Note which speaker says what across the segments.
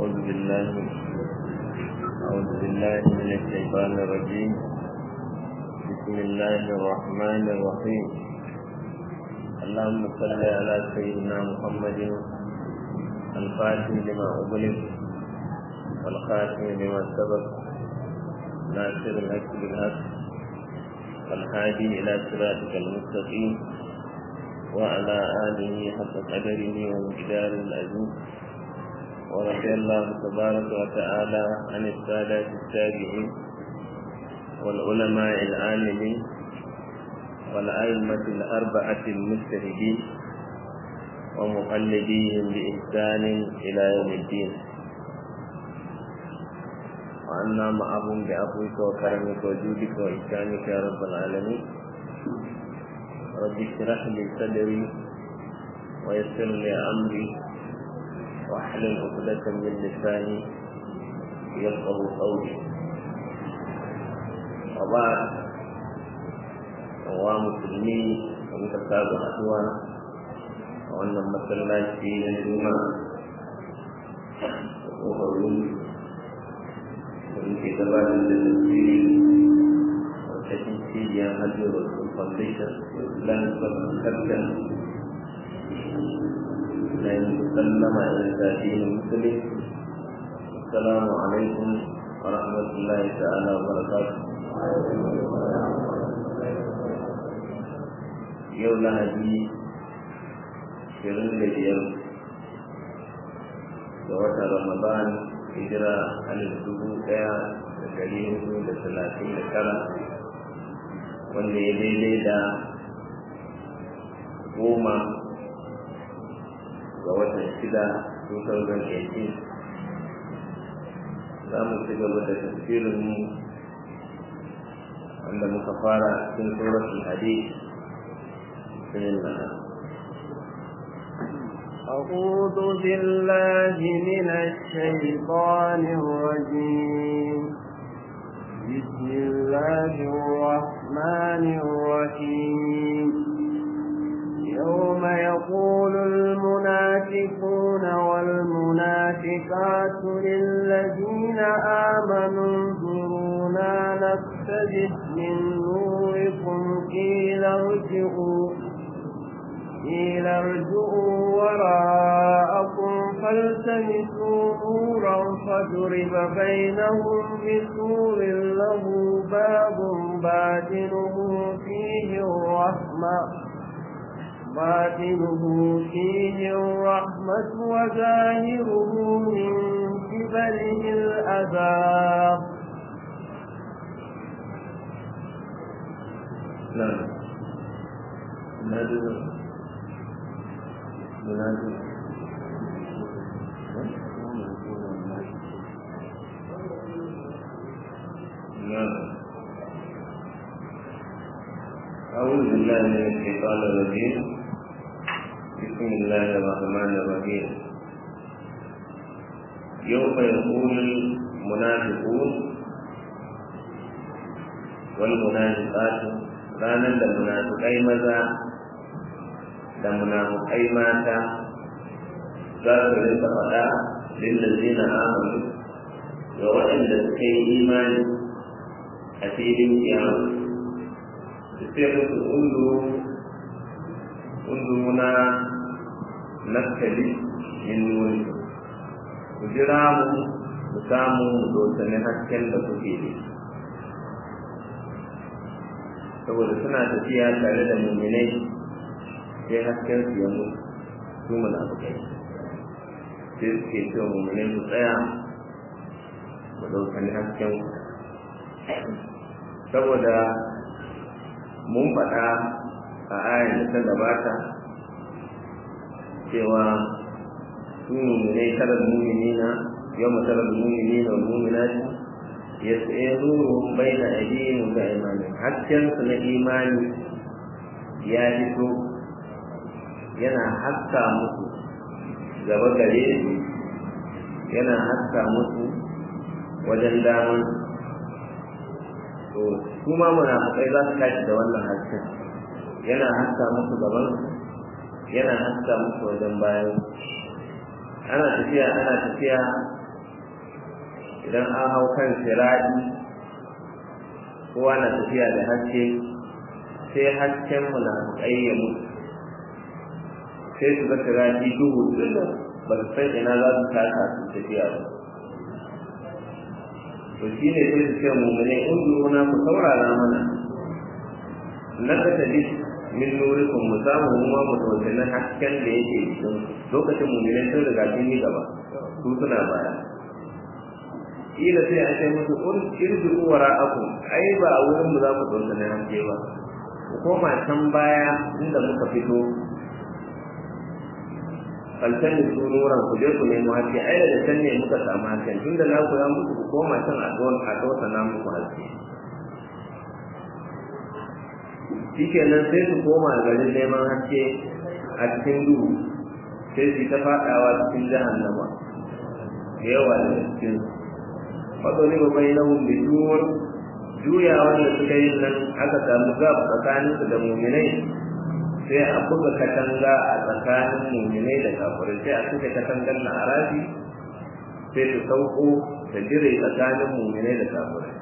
Speaker 1: أعوذ بالله أعوذ بالله من الشيطان الرجيم بسم الله الرحمن الرحيم اللهم صل على سيدنا محمد الفاتح لما أغلق والخاتم لما سبق ناصر الحق بالحق والهادي إلى صراطك المستقيم وعلى آله حق قدره ومقدار العزيز ورضي الله تبارك وتعالى عن السادة التابعين والعلماء العاملين والأئمة الأربعة المجتهدين ومقلديهم بإحسان إلى يوم الدين وعنا معهم بعفوك وكرمك وجودك وإحسانك يا رب العالمين رب اشرح لي صدري ويسر لي أمري واحلل عقدة من لساني يفقه قولي وبعد wa musulmi da muka saba haduwa a wannan masallaci na juma da ƙoƙarin da muke gabatar da tasiri a cikin cibiyar hajji wasu foundation islamic foundation na yin sallama da zafi na musulmi assalamu alaikum wa rahmatullahi ta'ala wa barakatuh yau lahadi shirin da biyar ga watan ramadan hijira alif dubu daya da dari hudu da talatin da tara wanda ya daidai da goma ga watan shida 2018 za mu ci gaba da tafsirin mu wanda muka fara cikin suratul hadith
Speaker 2: أعوذ بالله من الشيطان الرجيم بسم الله الرحمن الرحيم يوم يقول المنافقون والمنافقات للذين آمنوا انظرونا نقتبس من نوركم قيل ارجعوا قيل ارجعوا وراءكم فالتمسوا نورا فضرب بينهم بسور له باب باطنه فيه الرحمة باطنه فيه الرحمة وظاهره من قبله العذاب
Speaker 1: نعم نادر منادي نعم أعوذ بالله من الشيطان الرجيم بسم الله الرحمن الرحيم يوم يقول المنافقون والمنافقات ranar da munafukai maza da munafukai mata za su rinka faɗa lillazina amanu ga waɗanda suka yi imani a filin kiyama su ce musu undu undu na naskali min nuri ku jira mu mu samu mu dosani hasken da kuke da saboda suna tafiya tare da muminai sai hasken su ya mutu su munafukai sai suke cewa muminai su tsaya ku ɗaukani hasken ku saboda mun faɗa a ayan da ta gabata cewa su muminai tarar muminina yau matarar muminina wa muminati ya tsaye nuru bai da addinin da imani haskensu na imani ya fito yana haska musu gaba gare su yana haska musu wajen daman to su ma munafukai za su tashi da wannan hasken yana haska musu gaban yana haska musu wajen bayan ana tafiya ana tafiya idan an hau kan siradi kowa na tafiya da haske sai hasken mu na ƙayyamu sai su ga siradi duhu duk ba su san ina za su taka su tafiya ba to shi ne sai su ce mummune in na ku saurara mana na ka tabi min nurikum mu samu mu ma mu tausayi hasken da yake cikin lokacin mummune sun riga sun yi gaba su suna baya kila sai a ce musu ur irju wara'akum ai ba a wurin mu za ku tausayi haske ba ku koma can baya inda muka fito kalcan da sunuran ku je ku nemo haske ai da can ne muka samu hasken tunda na ku ya muku ku koma can a don a dosa na muku haske shikenan sai su koma garin neman haske a cikin duhu sai su ta fadawa cikin jahannama da yawa da cikin fadoli ba bai nahun da juwar juya wanda suka yi nan aka samu gab tsakaninsu da muminai sai a buga katanga a tsakanin muminai da kafirai sai a suke katangar na arabi sai su sauko da dire tsakanin muminai da kafirai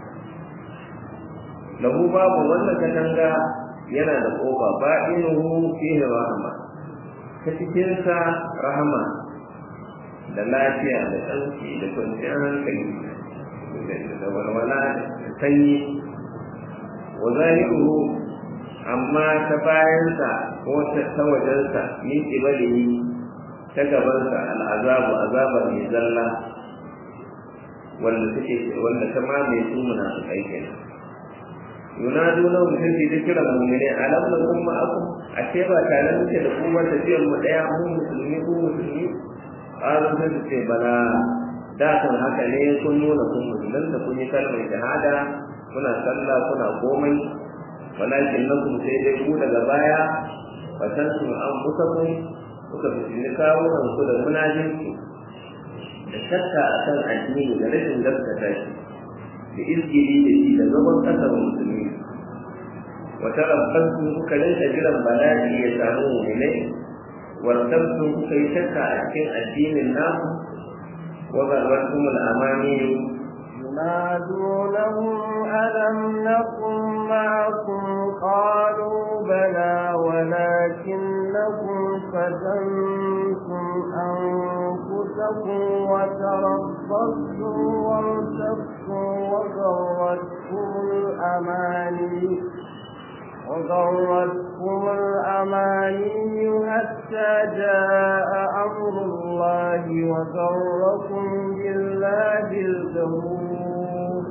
Speaker 1: lahu babu wannan katanga yana da kofa ba'inuhu fihi rahama ta cikin sa rahama da lafiya da tsanci da kwanciyar hankali da walwala da sanyi wa zahiruhu amma ta bayansa ko ta wajensa min ibalihi ta gabansa al'azabu azaba mai zalla wanda suke wanda ta mamaye su munafikai kenan yunadu na mutum ce ta kira mummune alam na kuma aku a ce ba tare muke da kuma tafiyar mu daya mu musulmi ko musulmi ƙarin sai su ce bala da kan haka ne kun nuna kun musulun da kun yi kalmar shahada kuna sallah kuna komai walakin na kuma sai dai ku daga baya fatan su an kusa kun kuka fitini kawunan ku da munajinki da shakka akan addini da rashin gaskata shi da izgiri da shi da zaman ƙasar musulmi wata rabbansu kuka rinka jiran bala'i ya samu mu'minai wartabtu kuka yi shakka a cikin addinin namu wa garbattum al-amani
Speaker 2: ينادونهم ألم نكن معكم قالوا بلى ولكنكم فتنتم أنفسكم وتربصتم وارتبتم وغرتكم الأماني وغرتكم الأماني حتى جاء أمر الله وغركم بالله الغرور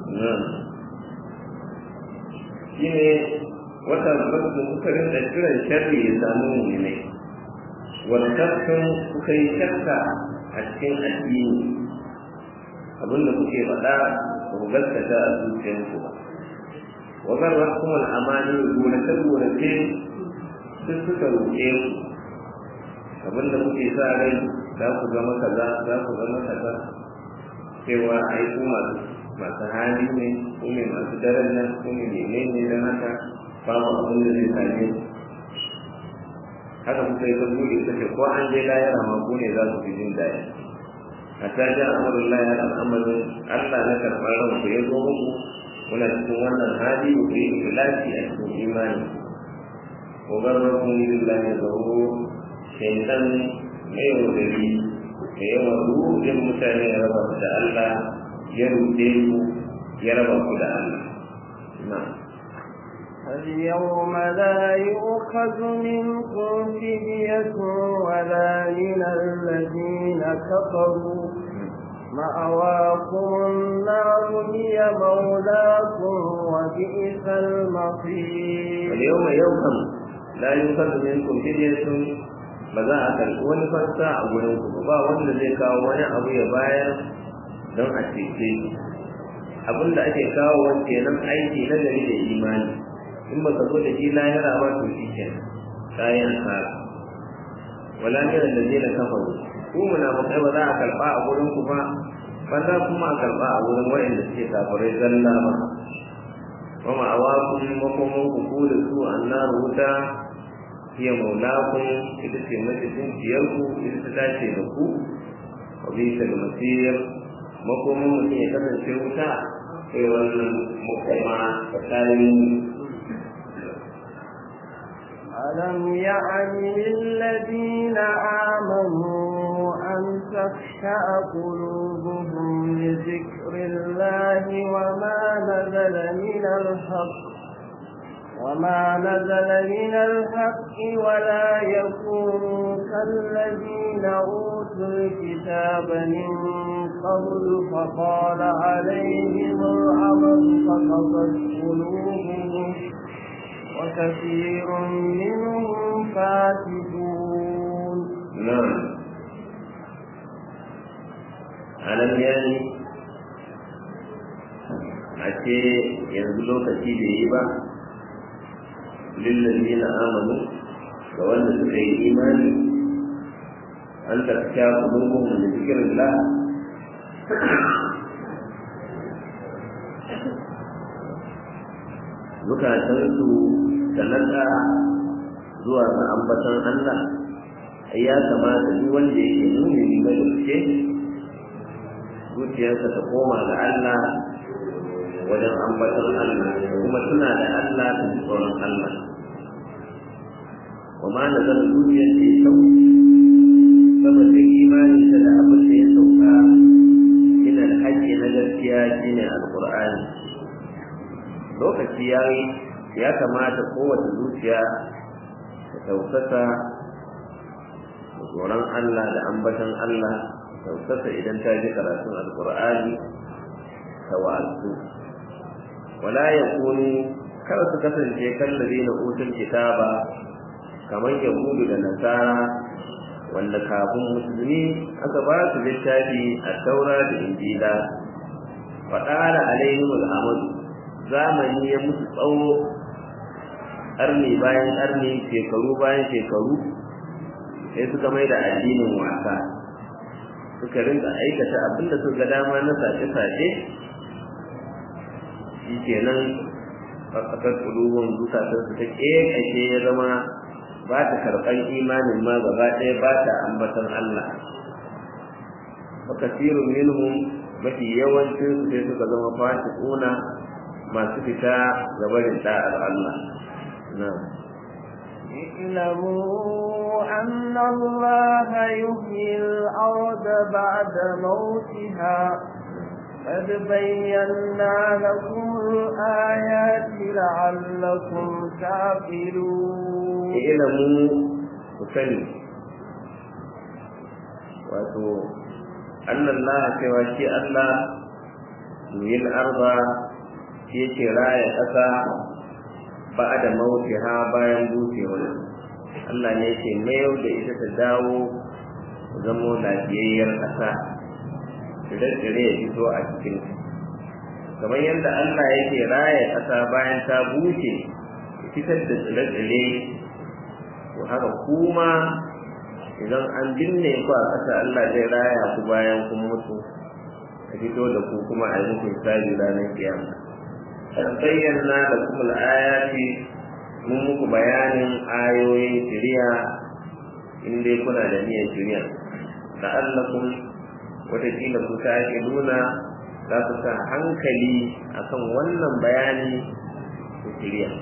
Speaker 1: shine wata basu kuka rinda kiran sharri ya samu mu'minai wannan kuka yi shakka a cikin addini abinda kuke faɗa ba ku gaskata a zuciyarku ba wa garrakum al-amani gonace gonace duk suka roƙe ku abinda kuke sa rai za ku zama kaza za ku zama kaza cewa ai ku masu masu hali ne ku ne masu daren nan ku ne menene don haka babu abin da zai same ku haka kuka yi kan buɗe suke ko an je layara ma ku ne za su fi jin daɗi hatta ja amurin layar al'amarin allah na karɓar ranku ya zo muku kuna cikin wannan hali ku yi ikhlasi a cikin imani ko garrakun billahi zauro shaitan mai yaudari da yawan rudin mutane ya raba da Allah ya rude ku ya raba ku da Allah na
Speaker 2: اليوم لا يؤخذ منكم فدية ولا من الذين كفروا مأواكم النار هي مولاكم وبئس المصير
Speaker 1: اليوم يوم لا يؤخذ منكم فدية ba za a karɓi wani fassa a gurin ku ba wanda zai kawo wani abu ya bayar don a cece shi abin da ake kawo wani kenan aiki na gari da imani in ba ka zo da shi lahira ba to shi kenan kayan asara wala ne da zai na kafa ku munafukai ba za a karɓa a gurin ku ba ba za kuma a karɓa a gurin waɗanda suke kafirai zalla ba wa ma'awakun makoman ku ku da su annar wuta hiya maulakun ita ce macijin ciyarku ita ta dace da ku wa bisa da masir makomin mutum ya kasance wuta sai wannan mukama tsakanin
Speaker 2: ألم يعن للذين آمنوا أن تخشع قلوبهم لذكر الله وما نزل من الحق وما نزل من الحق ولا يكونوا كالذين أوتوا الكتاب من قبل فقال عليهم العمل فقصت قلوبهم وكثير منهم فاسدون
Speaker 1: نعم ألم يعني أتي ينزلوا كثير إيبا للذين آمنوا وأن سكي إيماني أن تخشى قلوبهم لذكر الله zukatansu da nada zuwa ga ambatan Allah ai ya kamata duk wanda yake nuni mai gaske zuciyarsa ta koma ga Allah wajen ambatan Allah kuma tuna da Allah ta ji tsoron Allah wa ma na zan zuciyar ce kyau saboda imanin ta da abin da ya sauka ina da haƙƙi na gaskiya shine alƙur'ani lokaci ya yi ya kamata kowace zuciya ta tausasa da tsoron Allah da ambatan Allah tausasa idan ta ji karatun alkur'ani ta wa'azu wala ya kunu kar su kasance kallabi na utun kitaba kamar yahudu da nasara wanda kafin musulmi aka ba su littafi a taura da injila faɗara alaihim al'amadu zamani ya musu tsawo ƙarni bayan ƙarni shekaru bayan shekaru sai suka mai da addinin wasa suka rinka aikata abinda suka ga dama na sace-sace shi kenan ƙasar ƙulubun zukatarsu ta ƙeƙashe ya zama ba ta karɓar imanin ma gaba ɗaya ba ta ambatan Allah wa kasirun minhum mafi yawancin su sai suka zama fasiquna masu fita ga barin da'ar Allah na'am
Speaker 2: اعلموا أن الله يحيي الأرض بعد موتها قد بينا لكم الآيات لعلكم تعقلون
Speaker 1: اعلموا وسلم wato annan Allah cewa shi Allah yin arba shi yake raya ƙasa ba da mauti ha bayan bucewar Allah ne yake mayar da ita ta dawo zamo lafiyayyar ƙasa tsire-tsire ya fito a cikin kamar yadda Allah yake raya ƙasa bayan ta buce fitar da tsire-tsire to haka kuma idan an binne ku a ƙasa Allah zai raya ku bayan kun mutu a fito da ku kuma a yi muku hisabi ranar kiyama bayyana da kuma ayati mun muku bayanin ayoyin shari'a in dai kuna da niyyar shari'a la'allakum watakila ku ta nuna za ku sa hankali akan wannan bayani da shari'a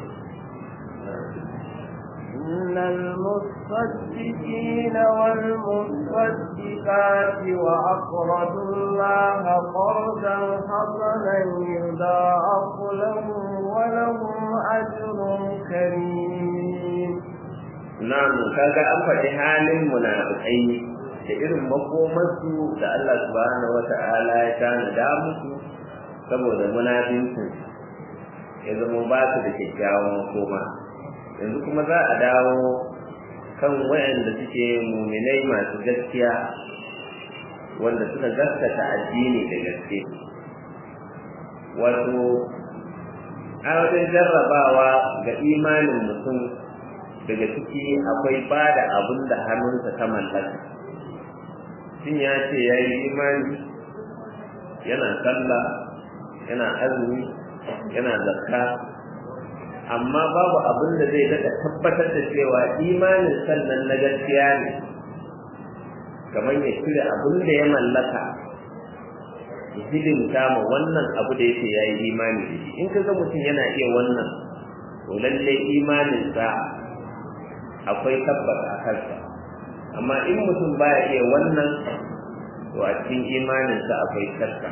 Speaker 2: إن المصدقين والمصدقات وأقرضوا الله قرضا حسنا يضاعف لهم ولهم أجر كريم
Speaker 1: نعم kaga an faɗi halin munafikai da irin makomarsu da Allah subhanahu wata'ala ya tanada musu saboda munafinsu ya zama ba su da kyakkyawan makoma yanzu kuma za a dawo kan wayanda suke muminai masu gaskiya wanda suka gaskata addini da gaske wato a wajen jarrabawa ga imanin mutum daga ciki akwai ba da abin da hannunsa ta mallaka shin ya ce ya yi imani yana sallah yana azumi yana zakka amma babu abin da zai daga tabbatar da cewa imanin sannan na gaskiya ne kamar ya cire abin da ya mallaka hidimta ma wannan abu da yake yayi imani da shi in kaga mutum yana iya wannan to lalle imaninsa akwai tabbata a kansa amma in mutum baya iya wannan to a cikin imaninsa akwai shakka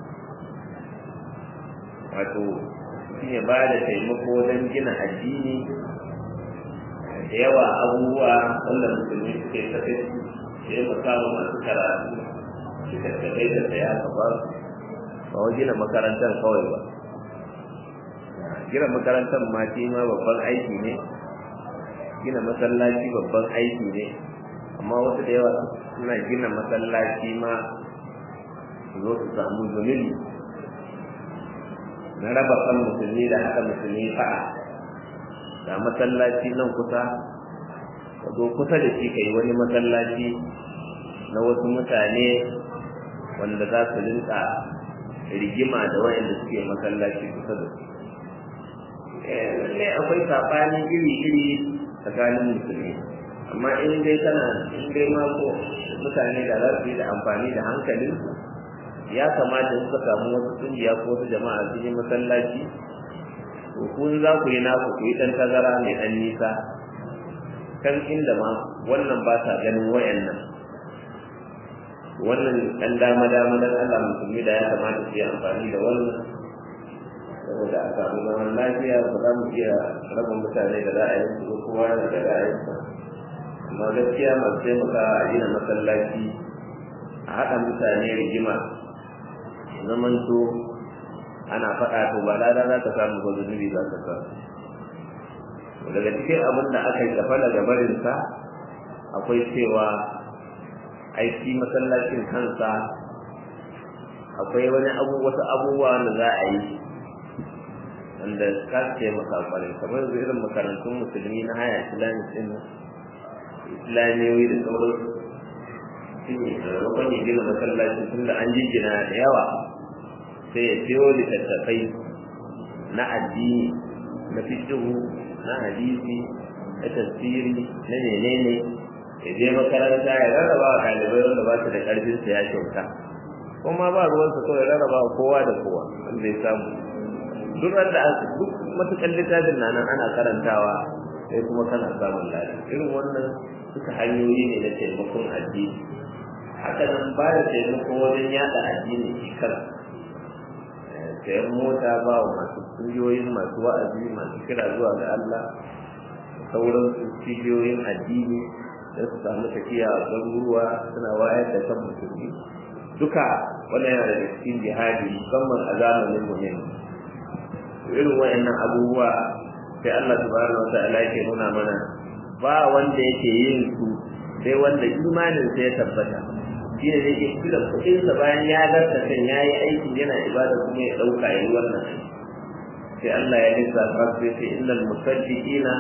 Speaker 1: wato shi ne ba da taimako don gina addini da yawa abubuwa wanda musulmi suke tafi da ya samu masu karatu suka tafi da saya ka ba ba wa gina makarantar kawai ba gina makarantar ma shi ma babban aiki ne gina masallaci babban aiki ne amma wasu da yawa suna gina masallaci ma su zo su samu zunubi na raba kan musulmi da haka musulmi fa'a da masallaci nan kusa ka zo kusa da shi kai wani masallaci na wasu mutane wanda za su rinka rigima da wayanda suke masallaci kusa da su lallai akwai saɓani iri-iri tsakanin musulmi amma in dai kana in dai ma ko mutane da za su yi da amfani da hankalin ya kamata suka samu wasu kungiya ko wasu jama'a sun yi masallaci to kun za ku yi naku ku yi ɗan tazara mai ɗan nisa kan inda ma wannan ba sa ganin wayannan wannan ɗan dama dama dan Allah musulmi da ya kamata su yi amfani da wannan saboda a samu zaman lafiya ba za mu iya raba mutane da ra'ayinsu ko kowa da ra'ayinsa amma gaskiya masu taimaka a gina masallaci a haɗa mutane rigima zaman to ana faɗa to ba lada za ka samu ba zunubi za ka samu daga cikin abin da aka yi tafa daga barinsa akwai cewa aiki masallacin kansa akwai wani abu wasu abubuwa da za a yi wanda ka taimaka kwarai kamar yanzu irin makarantun musulmi na haya islamic din islamiyoyi da sauransu shi ne maimakon ya gina masallaci tun da an jijjina da yawa sai ya siyo littattafai na addini na fikihu na hadisi na tafsiri na menene ya je makaranta ya rarraba wa ɗalibai wanda ba su da ƙarfin sa ya kyauta kuma ba ruwansa kawai rarraba wa kowa da kowa wanda ya samu duk da duk matuƙar littafin na nan ana karantawa sai kuma kana samun lafiya irin wannan suka hanyoyi ne na taimakon addini haka nan ba da taimako wajen yada addini shi kan sayan mota ba wa masu kungiyoyin masu wa'azi masu kira zuwa ga Allah sauran su cibiyoyin addini da su samu tafiya a garuruwa suna wayar da kan musulmi duka wannan yana daga cikin jihadi musamman a zamanin mu ne irin wayannan abubuwa sai Allah subhanahu wa ta'ala yake nuna mana ba wanda yake yin su sai wanda imanin sa ya tabbata shi ne yake kula kudin sa bayan ya garta kan yayi aiki yana ibada kuma ya dauka yayi wannan sai Allah ya lissa sai sai innal musaddiqina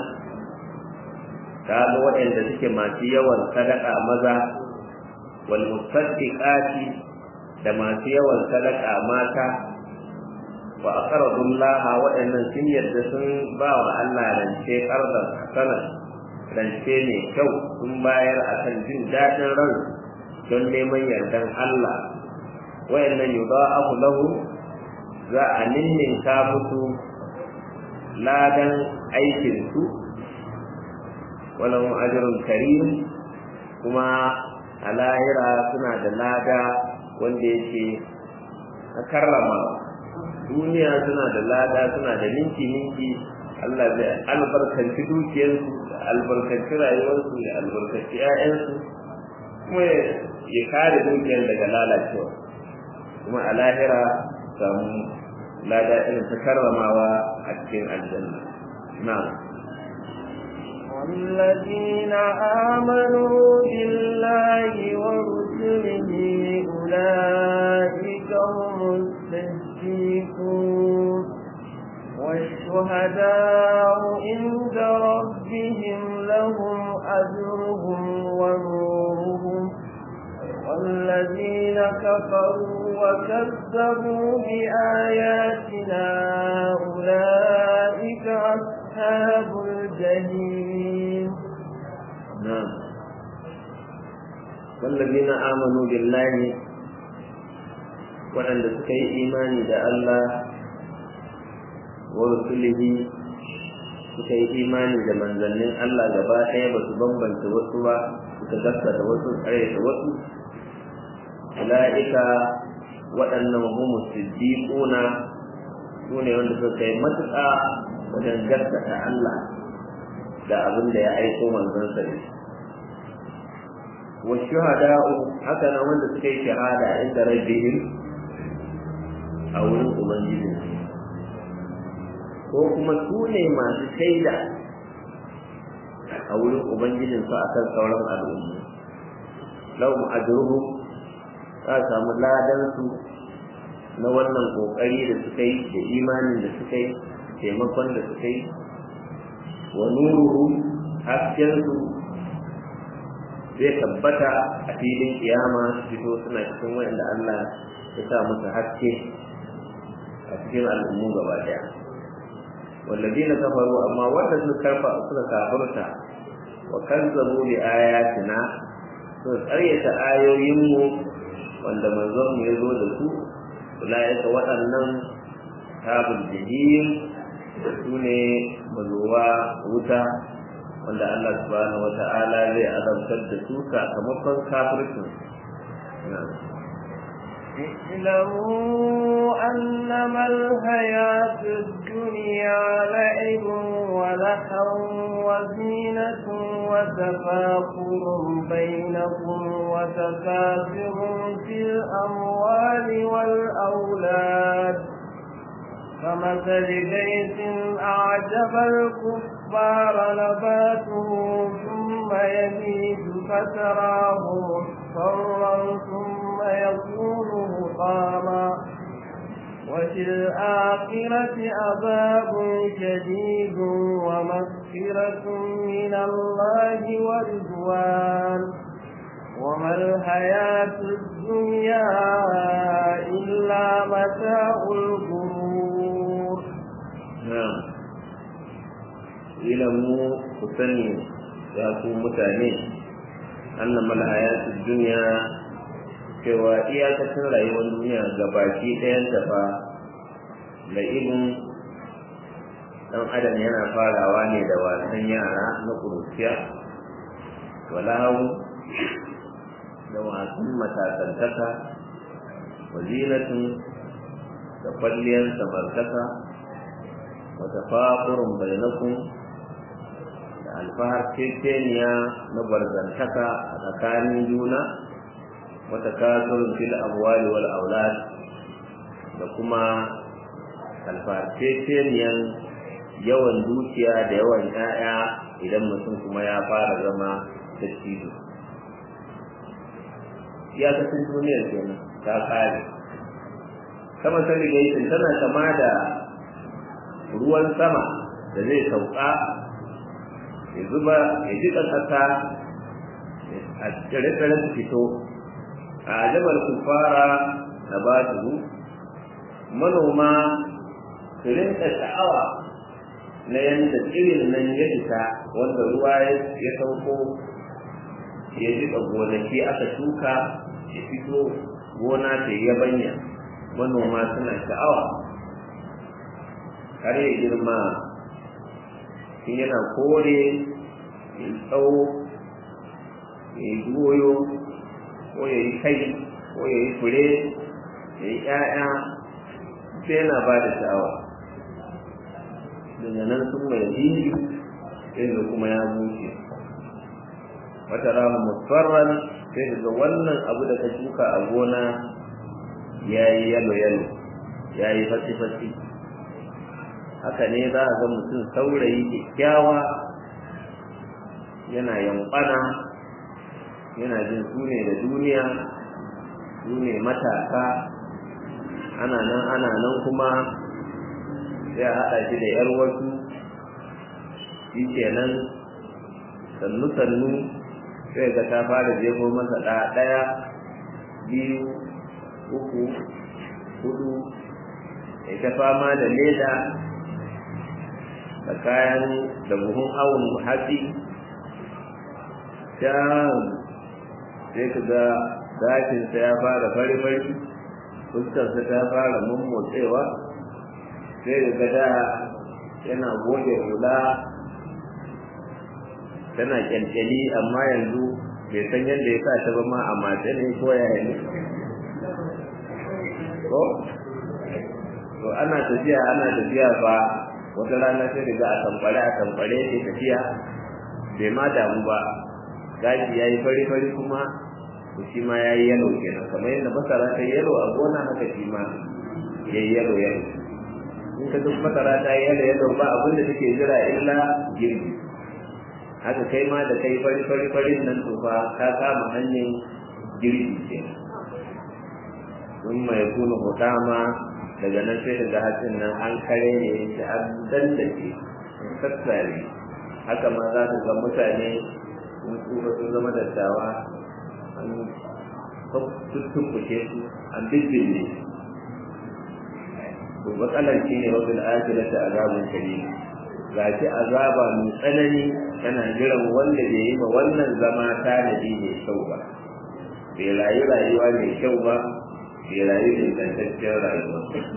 Speaker 1: kaga waɗanda suke masu yawan sadaka maza wal musaddiqati da masu yawan sadaka mata wa aqradullaha waɗannan sun yarda sun ba wa Allah rance qardan hasana rance ne kyau sun bayar akan jin daɗin ran don neman yardan Allah wayannan yudha'afu lahu za a ninninka musu ladan aikin su walau ajrun karim kuma a lahira suna da lada wanda yake na karrama duniya suna da lada suna da ninki ninki Allah zai albarkanci dukiyarsu da albarkanci rayuwarsu da albarkanci 'ya'yansu kuma ya kare dukiyar daga lalacewa kuma a lahira samu lada irin ta karramawa a cikin aljanna na'am
Speaker 2: والذين آمنوا بالله ورسله أولئك هم الصديقون والشهداء عند ربهم لهم أجرهم ونورهم والذين كفروا وكذبوا بآياتنا أولئك أصحاب الجحيم
Speaker 1: نعم والذين آمنوا بالله waɗanda suka yi imani da Allah wa rusulihi suka yi imani da manzannin Allah gaba ɗaya ba su bambanta wasu ba suka gaskata wasu tsare da wasu ula'ika waɗannan humu siddiquna su ne wanda suka kai matuƙa wajen gaskata Allah da abin da ya aiko manzansa da shi wa shuhada'u haka nan wanda suka yi shahada inda rabbihim a wurin ubangijin ko kuma su ne masu shaida a wurin ubangijin su akan sauran al'umma lahum ajruhum za samu ladan su na wannan kokari da suka yi da imanin da suka yi taimakon da suka yi wa nuruhu hasken su zai tabbata a filin kiyama su fito suna cikin wanda Allah ya sa musu haske a cikin al'ummu gaba daya wallazina kafaru amma wanda suka karfa suka kafirta wa kazzabu bi ayatina suka karyata ayoyinmu wanda manzon mu ya zo da su ulaika waɗannan tabul jahim su ne mazuwa wuta wanda Allah subhanahu wata'ala zai azabtar da su sakamakon kafircin
Speaker 2: اعلموا أنما الحياة الدنيا لعب ولحو وزينة وتفاخر بينكم وتكاثر في الأموال والأولاد كمثل بيت أعجب الكفار نباته ثم يزيد فتراه مصفرا ثم يكون مقاما وفي الآخرة عذاب شديد ومغفرة من الله ورضوان وما الحياة الدنيا إلا متاع الغرور
Speaker 1: نعم ilamu ku sani ya ku mutane annama alhayatud dunya cewa iyakacin rayuwar duniya gabaki ɗayan ta fa la'ibin dan adam yana farawa ne da wasan yara na kuruciya walahu da wasan matasantaka wazilatun da kwalliyar samartaka wata faƙurin bainakun alfahar ceceniya na barzantaka a tsakanin juna wata kasurin fil amwali wal aulad da kuma alfahar ceceniyan yawan dukiya da yawan 'ya'ya idan mutum kuma ya fara zama dattijo iyakacin duniyar kenan ta kare sama sani gaisin tana kama da ruwan sama da zai sauka ya zuba ya jiƙa ƙasa a tsire-tsire su fito a ajabar kufara na ba su manoma su rinka sha'awa na yadda tsirin nan ya fita wanda ruwa ya sauko ya jiƙa gonaki aka shuka ya fito gona ta yabanya manoma suna sha'awa har ya girma in yana kore ya yi tsawo ya yi goyo ko ya yi kai ko ya yi fure ya yi ƴaƴa sai yana ba da sha'awa daga nan sun mai jini sai da kuma ya bushe wata rama musfarran sai daga wannan abu da ka shuka a gona ya yi yalo yalo ya yi fasi fasi haka ne za a ga mutum saurayi kyakkyawa yana yankwana yana jin su ne da duniya su ne matasa ana nan ana nan kuma sai a haɗa shi da ‘yar wasu shi kenan sannu sannu sai ga ta fara jefo masa ɗaya biyu uku hudu ita fama da leda da kayan da buhun awon hatsi can sai ka ga gashinsa ya fara fari-fari fuskarsa ta fara mummotsewa sai ga da yana goge hula tana kyalkyali amma yanzu bai san yadda ya sa ta ba ma a mace ne ko yaya ne ko to ana tafiya ana tafiya ba wata rana sai daga a tamfare a tamfare sai tafiya bai ma damu ba gashi ya yi fari fari kuma to shi ma ya yi yalo kenan kamar yadda masara ta yi yalo a gona haka shi ma ya yi yalo yalo in ka duk masara ta yi yalo yalo ba abin da take jira illa girbi haka kai ma da kai fari fari farin nan to fa ka kama hanyar girbi kenan sun mai kuna hutama daga nan sai daga hatsin nan an kare ne da an dandace an sassare haka ma za ka ga mutane sun tsufa sun zama dattawa an tuttuɓuke su an bibbinne to matsalar shi ne wajen ajiyar da azabun kare ga shi azaba mai tsanani tana jiran wanda bai yi ma wannan zama tanadi mai kyau ba bai rayu rayuwa mai kyau ba bai rayu da ingantaccen rayuwa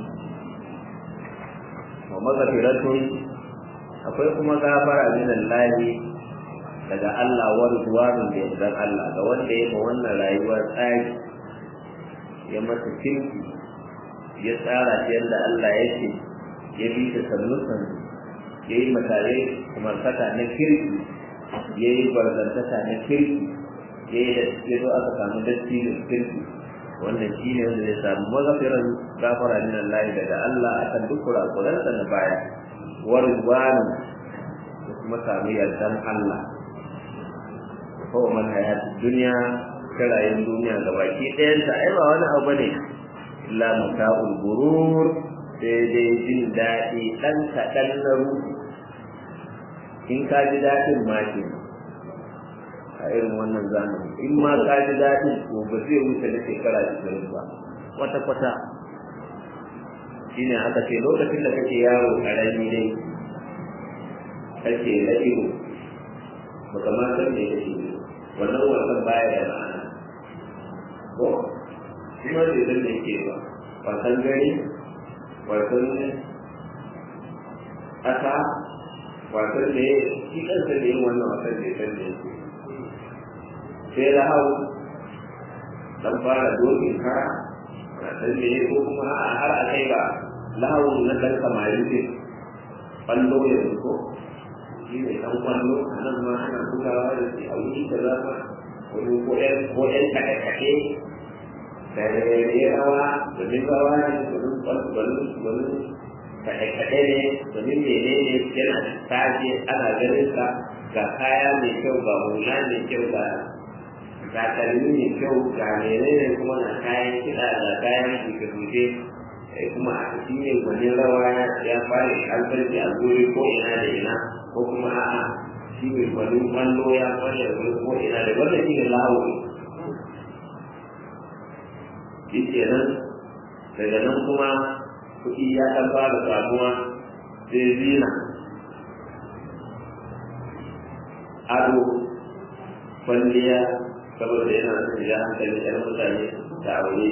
Speaker 1: wa mazafiratun akwai kuma gafara min Allah daga Allah wa ridwanun da yardan Allah ga wanda ya ma wannan rayuwa tsari ya masa kirki ya tsara ta yadda Allah ya ce ya bi ta sannu sannu ya yi matare umartaka na kirki ya yi barzantaka na kirki ya yi da ya zo aka samu dattijon kirki wannan shi ne wanda zai samu mazafiran gafara min Allah daga Allah akan duk kurakuransa na baya wa ridwanun da kuma samu yardan Allah ko man hayatu dunya kirayen duniya ga baki ɗayanta ai ba wani abu ne illa mata'ul gurur sai dai jin daɗi ɗan kaɗan na ruhu in ka ji daɗin ma ke a irin wannan zamani in ma ka ji daɗin ko ba zai wuce na shekara ishirin ba kwata kwata shine aka ce lokacin da kake yaro ƙarami dai kake la'iru ba kamar san me kake wannan wasan baya da ma'ana ko kuma bai san me yake ba wasan gari wasan ƙasa wasan da ya shi kansa da yin wannan wasan da ya san da yake sai da hau dan fara dokin kara wasan da ya ko kuma a har a kai ba lahawun na ɗan samarin ce ƙwallo ya ko shi ne ɗan ƙwallo a nan ma ana bugawa da shi a wuri da zama wani ko ƴan ko ƴan kaɗe-kaɗe da rawa domin rawa ne domin ƙwallo domin kaɗe-kaɗe ne domin mene ne yana tashi ana ganin sa ga kaya mai kyau ga hula mai kyau ga takalmi mai kyau ga mene ne kuma na kayan kiɗa ga kayan shuke-shuke kuma a cikin yin wani rawa ya fara albarci a guri ko ina da ina ko kuma a'a shi mai wani kwallo ya fara guri ko ina da wanda shi ne lawo shi kenan daga nan kuma kuɗi ya ɗan fara samuwa sai zina ado kwalliya saboda yana son ya hankali ɗan mutane da aure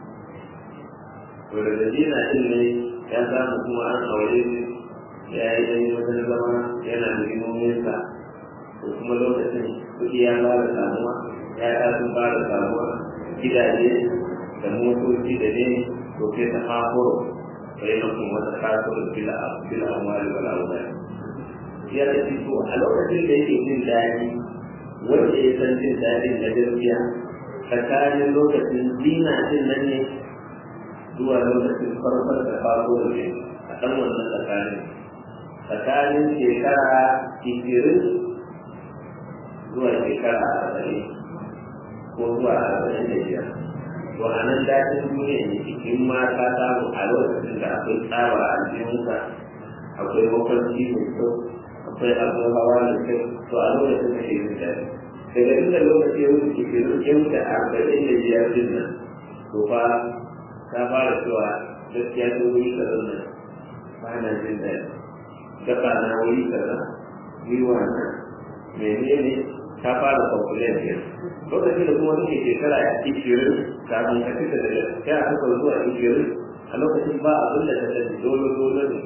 Speaker 1: to daga zina ɗin ne ya samu kuma an aure ya yi ɗan wajen zama yana da himominsa to kuma lokacin kuɗi ya fara samuwa ya sun fara samuwa gidaje da motoci da ne to sai ta hafuro bainakum wa takasur bil bil amwali wal awlad ya ce to a lokacin da yake jin daɗi wanda ya san jin daɗin na gaskiya tsakanin lokacin zina din nan ne zuwa lokacin farkon da faro ne a ɗan wannan tsakanin tsakanin shekara ishirin zuwa shekara arba'in ko zuwa arba'in da biyar to a nan daɗin duniya ne in ma ka samu a lokacin da akwai tsaba a jikinka akwai mafarki mai kyau akwai abin hawa mai kyau to a lokacin da ke jin daɗi daga inda lokaci ya wuce ke ya wuce arba'in da biyar din nan to fa ka fara cewa gaskiya ta wuri kaza nan ba na jin daɗi gaba na wuri kaza gwiwa na menene ta fara kwamfulen ke lokacin da kuma suke shekara a ishirin kafin ka fita da ya aka zuwa ishirin a lokacin ba abin da ta sani dole dole ne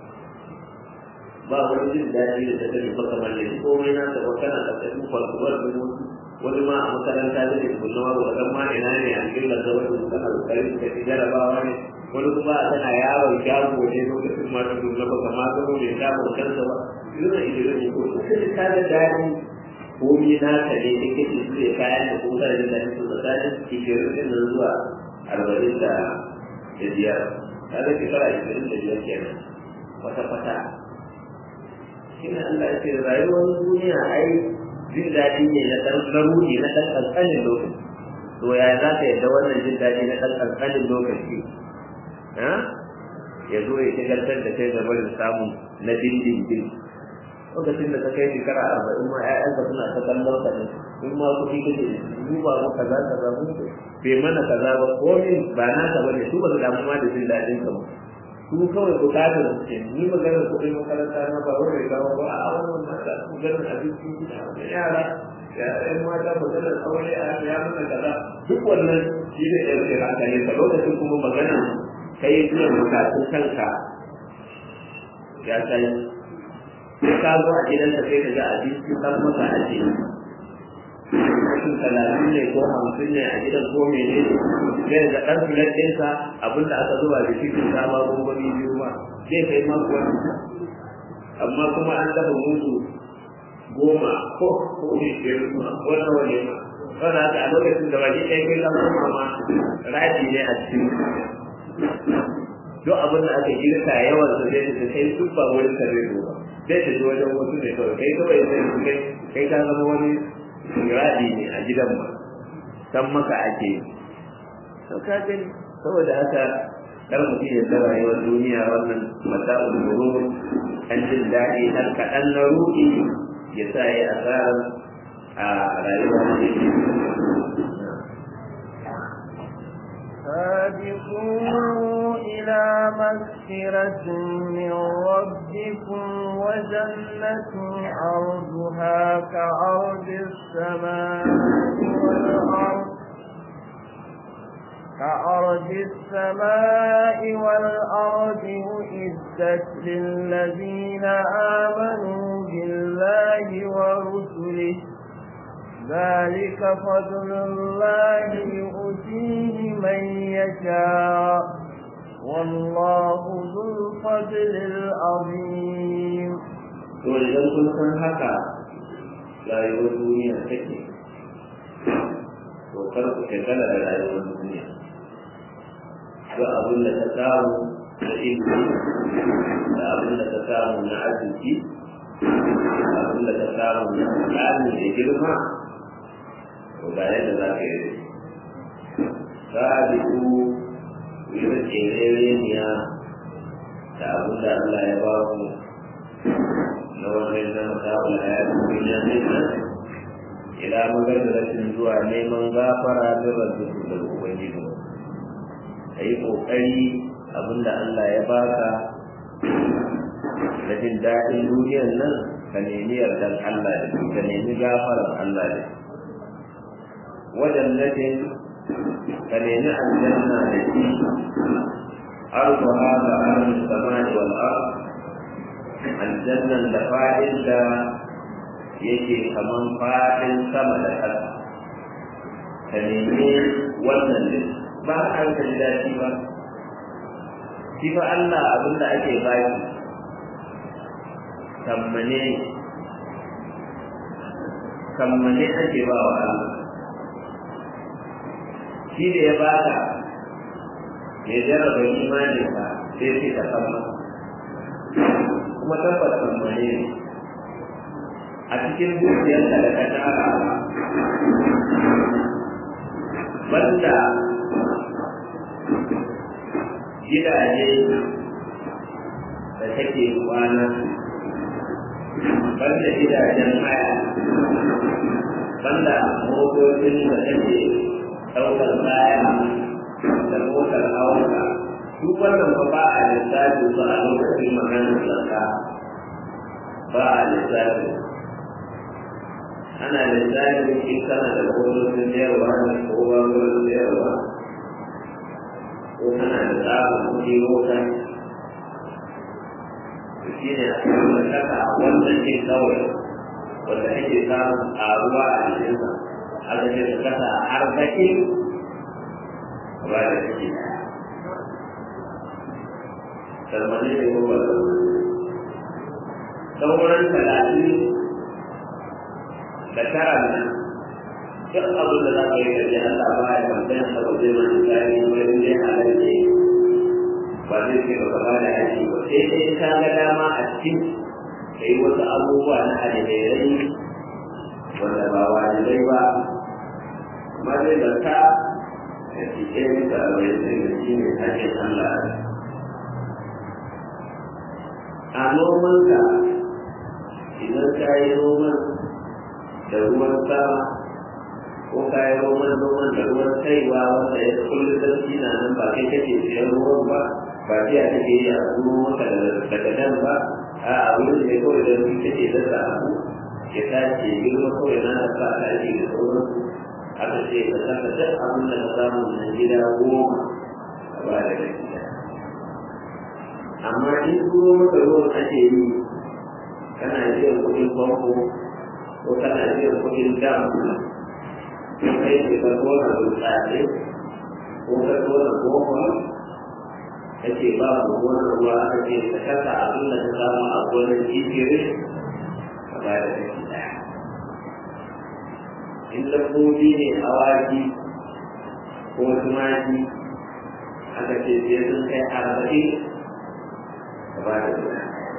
Speaker 1: ba wani jin daɗi da ta sani ba kamar da komai na ta kana da kasu kwalkwal da wasu wani ma a makaranta da ke kunna wa wadan ma ina ne a cikin da wani da kana kokari ka ci jarabawa ne wani kuma tana yawon shago ne lokacin ma ta kunna ba kamar ga mai shagon kansa ba yana idan ne ko sai ta da daɗi komai na ka ne da kake su da kayan da kuma da daɗi su da daɗi ishirin din nan zuwa arba'in da biyar kaga shekara ishirin da biyar kenan wata fata shine Allah ya ce rayuwar duniya ai jin daɗi ne na ɗan ɗaruri na ɗan ƙanƙanin lokaci to ya za ka yadda wannan jin daɗi na ɗan ƙanƙanin lokaci ya zo ya shigartar da kai game da samun na dindindin lokacin da ta kai shekara arba'in ma ƴaƴanka suna ta kallon ka ne in ma kuɗi kake duba mu kaza kaza mu bai mana kaza ba ko min ba na ka bane su ba su damu ma da jin daɗin ka ba su kawai bukatar su ce ni maganar kuɗin makaranta na ba wani gawa ba a wannan mata maganar abinci gida wani yara ya ɗan mata maganar aure a ya mana kaza duk wannan shi ne ɗan kira ka ne ka lokacin kuma magana kai biyan bukatun kanka ya kai sai ka zo a gidanka sai ka ga abinci kan maka aje mutum talatin ne ko hamsin ne a gidan ko mene ne zai ga ɗan filet ɗinsa abin da aka zuba da cikin sama gwangwani biyu ma zai kai mako wani amma kuma an dafa musu goma ko ko ne biyar ma wannan wani ma wanda haka a lokacin da baki ɗaya kai kan kuma ma raji ne a cikin duk abin da aka girka yawan su zai ta kai duk ba wurin ka zai zo ba zai ta ji wajen wasu ne kawai kai kawai sai kai kai ka zama wani radi ne a gidan ba san maka ake to ka gani saboda haka kar mutum ya tsara rayuwar duniya wannan mata'ul murur an jin daɗi har kaɗan na ruɗi ya sa ya asarar a rayuwar da
Speaker 2: سابقوا إلى مغفرة من ربكم وجنة عرضها كعرض السماء والأرض كأرض السماء والأرض أعدت للذين آمنوا بالله ورسله ذلك فضل الله يؤتيه من يشاء والله ذو الفضل العظيم
Speaker 1: to idan kun san haka rayuwar duniya take to kar ku shagala da rayuwar duniya duk abin da ta samu na ilimi da abin da ta samu na arziki da abin da ta samu na tsari da girma to ga yadda za ka yi sabiku yi da tsereniya da abin da Allah ya ba ku na wannan na masa'ul hayatun duniya ne nan ila magargaratin zuwa neman gafara da rabbiku da ubangiji ka yi ƙoƙari abin da Allah ya baka da jin daɗin duniyar nan ka nemi yardan Allah da ka nemi gafarar Allah da wajen najin ka nemi aljanna da shi arzu hada arzu samani wal ard aljannan da fa'in da yake kaman fa'in sama da ƙasa ka nemi wannan din ba an ka ji daɗi ba shi fa Allah abin da ake baki kammane kammane ake ba wa Allah shi da ya baka ya jarraba imanin ka sai sai ka kamma kuma tabbata kammane ne a cikin dukiyarka da ka tara banda gidaje da take kwana banda gidajen haya banda motocin da take ɗaukar kaya da motar hawanka duk wannan ba ba a lissafi ba a lokacin maganar sarka ba a lissafi ana da tsarin in kana da gwamnatin sayarwa da kowa gwamnatin sayarwa ko kana da tsarin kuɗi mota to shi ne a cikin saka wannan ɗin kawai wanda ake samun ƙaruwa a cikinsa aka ce ka kasa arba'in ba da ciki salmani ne ko ba sauran talatin da tara nan duk abin da za ka yi kaje Allah ba ya kamfanin sa ba zai mana tsari wurin dai halarci ba zai ce ba ba da haji ba sai dai ka ga dama a cikin ka yi wasu abubuwa na alherai wanda ba wajibai ba amma zai zarta da cikin da wani sai da shi ne hajjin Allah a nomanka idan ka yi noman da ruwan sama ko ka yi noman noman da ruwan kaiwa wanda ya kullum sarki na nan ba kai kake siyan ruwan ba ba sai a kake yi a zuwa maka daga nan ba a abin da ya kawai da ruwan kake dasa abu ya tace girma kawai na da sa ka ake da sauransu aka ce ka saka duk abin da ka samu na gida goma a ba da gida amma in turo maka ruwan ake yi kana biyan kuɗin famfo ko kana biyan kuɗin dam ko kai ke ka tona burtsatse ko ka tona goma kake ba mu wannan ruwa aka ce ka kasa abin da ka samu a gonar jijirin ka ba da kashi ɗaya in dabbobi ne awaki ko tumaki aka ce sai sun kai arba'in ka ba da guda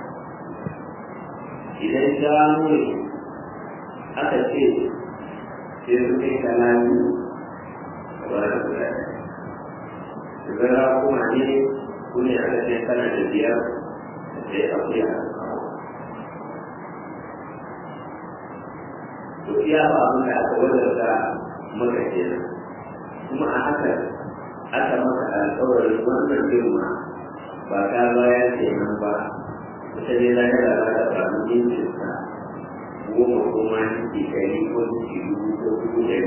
Speaker 1: idan shanu ne aka ce sai sun kai talatin ka ba da guda idan kuma ne ku ne aka ce kana da biyar sai akuya to iya ba abin da aka wadata maka kenan kuma a haka aka maka alƙawarin wannan girma ba ka baya kenan ba ita ne lahira za ta samu yankin sa goma ko ma ninki ɗari ko ninki dubu ko dubu ɗari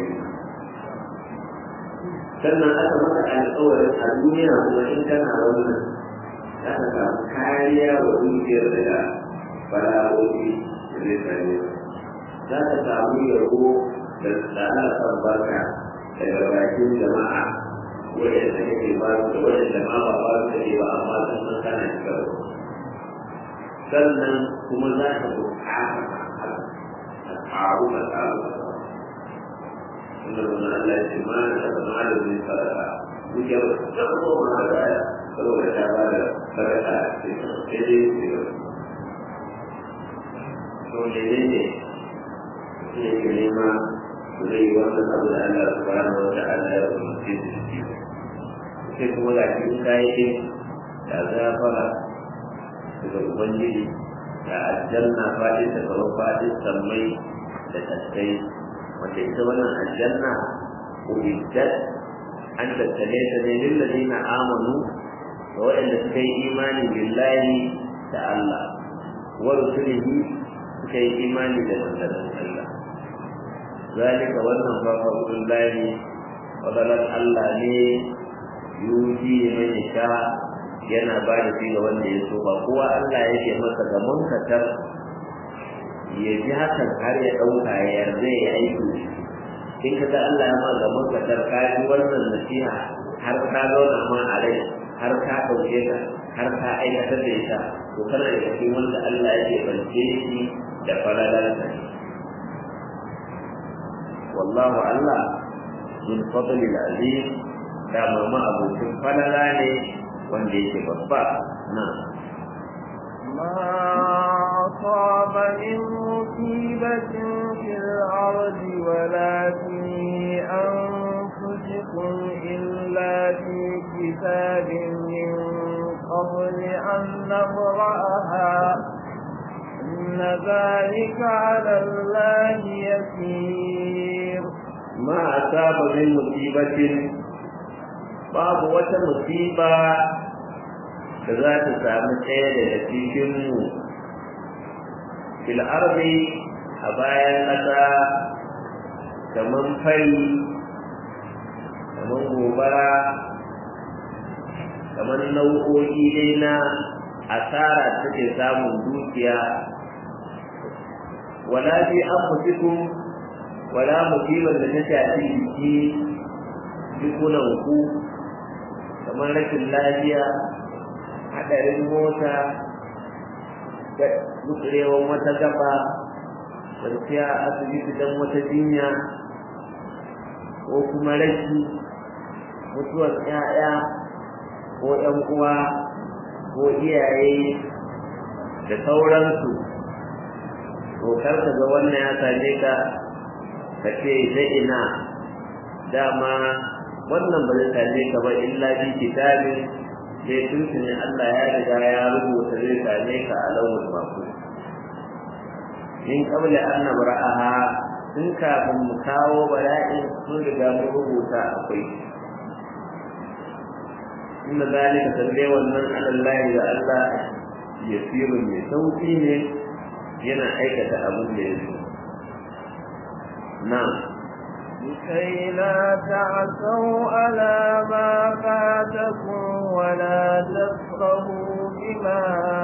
Speaker 1: sannan aka maka alƙawarin a duniya kuma in kana wannan za ka samu kariya wa dukiyar daga bala'o'i da zai same ka za ka samu yabo da tsara kan barka daga bakin jama'a waɗanda kake ba su da waɗanda ma ba ba su kake ba amma sun san kana shiga sannan kuma za ka buƙata ka ƙaru ka ƙaru ka inda wannan Allah ya ce ma na taɓa malamin sadaka duk ya ba su taɓa ko ma da baya saboda ta ba da sadaka a cikin sai dai su yi to ne ne ne ke nema zai yi wannan abu da Allah subhanahu wa ta'ala ya umarce su da shi sai kuma ga shi in kayi din da zafara daga ubangiji da aljanna fadin da kamar fadin sammai da tattai wanda ita wannan aljanna ubiddat an tattale ta ne lillazina amanu da waɗanda suka yi imani billahi da Allah wa rusulihi suka yi imani da manzannin Allah zalika wannan fa fadlul lahi fadlan Allah ne yuji mai sha yana ba da shi ga wanda ya so ba kowa Allah yake masa ga munkatar ya ji hakan har ya ɗauka ya yarda ya aiki in ka ga Allah ya ma ga munkatar ka ji wannan nasiha har ka zauna ma a rai har ka ɗauke ta har ka aikatar da ita to kana da cikin wanda Allah yake bance shi da falalarsa wallahu Allah min fadlil azim da mama abokin falala ne wanda yake babba na
Speaker 2: ما أصاب من مصيبة في الأرض ولا في أنفسكم إلا في كتاب من قبل أن نبرأها إن ذلك على الله يسير
Speaker 1: ما أصاب من مصيبة باب وتمصيبة da za ta sami ɗaya daga cikinmu fil arzi a bayan ƙasa kamar fari kamar gobara kamar nau'o'i dai na asara take samun dukiya wala fi anfusikum wala musibar da ta shafi jiki jikunan ku kamar rashin lafiya hadarin mota gutsurewan wata gaba kwanciya a asibiti don wata jinya ko kuma rashi mutuwar 'ya'ya ko 'yan uwa ko iyaye da sauransu to kar ka ga wannan ya same ka ka ce zai ina dama wannan ba zai same ka ba illa bi kitabin sai tuntuni Allah ya riga ya rubuta zai same ka a launin mako min qabla an nabra'aha tun kafin mu kawo bala'in sun riga mun rubuta akwai inda zalika sande wannan alallahi da Allah yasirun mai sauki ne yana aikata abin da ya so na'am
Speaker 2: لكي لا تعثوا على ما فاتكم ولا تفرحوا بما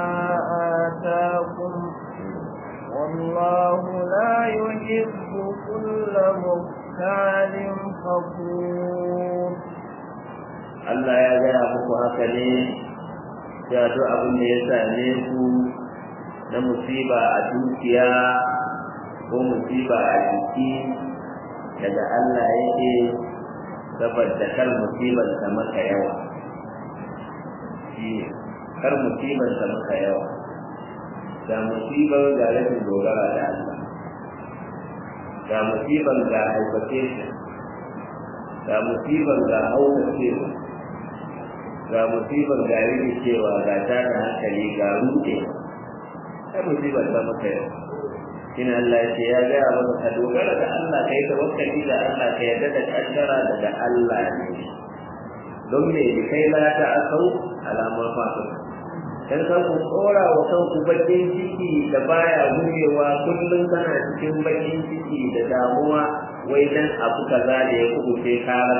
Speaker 2: آتاكم والله لا يحب كل مختال فخور
Speaker 1: Allah ya gaya muku haka ne da duk abin da ya same ku na musiba a dukiya ko musiba a jiki daga Allah yake saboda kar musibar ta maka yawa shi kar musibar ta maka yawa ga musibar ga rashin dogara da Allah ga musibar ga hypertension ga musibar ga haukacewa ga musibar ga rikicewa ga tada hankali ga ruɗe kai musibar ta maka yawa shine Allah ya ce ya gaya maka ka dogara da Allah kai tawakkali da Allah ka yarda da kaddara daga Allah ne don me bi kai la ta asau alamar fasu dan kan ku tsora wa kanku bakin ciki da baya gurewa kullum kana cikin bakin ciki da damuwa wai dan abu kaza da ya kubuce kara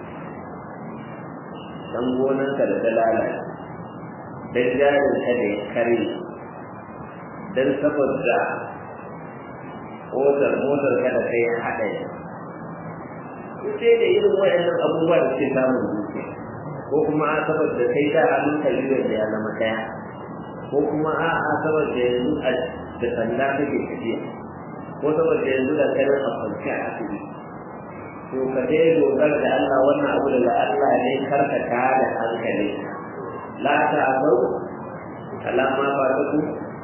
Speaker 1: dan gonan ka da dalala dan jarin ka da ya kare dan saboda motar motar kada kai ya haɗa ya sai da irin wayannan abubuwa da ke samun dukiya ko kuma a saboda kai da hannun kalibiyar da ya zama ɗaya ko kuma a a saboda yanzu a da sanda kake tafiya ko saboda yanzu da kai a kwanci a asibiti to ka dai dogara da Allah wannan abu daga Allah ne karka ta da hankali la ta azau alama ba ta ku